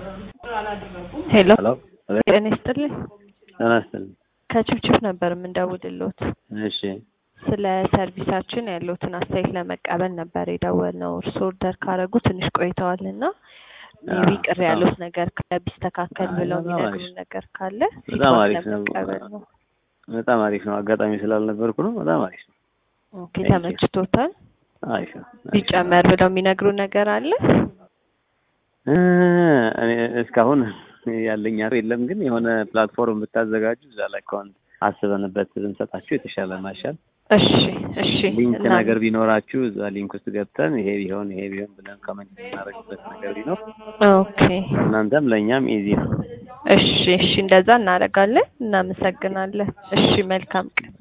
ሄሎ ሄሎ ጤና ይስጥልኝ። ጤና ይስጥልኝ። ከችፕችፕ ነበር የምንደውልልዎት። እሺ ስለ ሰርቪሳችን ያለዎትን አስተያየት ለመቀበል ነበር የደወልነው። እርስዎ ኦርደር ካደረጉ ትንሽ ቆይተዋል እና ሜቢ አዎ፣ ቅር በጣም ያሉት ነገር ካለ ቢስተካከል አይ፣ ብለው በጣም የሚነግሩን አሪፍ። ነገር ካለ በጣም ፊድባክ አሪፍ ነው። ለመቀበል ነው። በጣም አሪፍ ነው። አጋጣሚ ስላልነበርኩ ነው። በጣም አሪፍ ነው። ኦኬ Thank you. ተመችቶታል? አሪፍ ነው። አሪፍ ነው። ቢጨመር ብለው የሚነግሩን ነገር አለ? እ እኔ እስካሁን ያለኝ ሀሳብ የለም፣ ግን የሆነ ፕላትፎርም ብታዘጋጁ እዛ ላይ አካውንት አስበንበት ብንሰጣችሁ የተሻለ ማሻል እሺ እሺ ሊንክ እና- ነገር ቢኖራችሁ እዛ ሊንክ ውስጥ ገብተን ይሄ ቢሆን ይሄ ቢሆን ብለን ኮመንት የምናደርግበት ነገር ቢኖር ኦኬ እናንተም ለእኛም ኢዚ ነው። እሺ እሺ እንደዛ እናደርጋለን። እናመሰግናለን። እሺ መልካም ቀን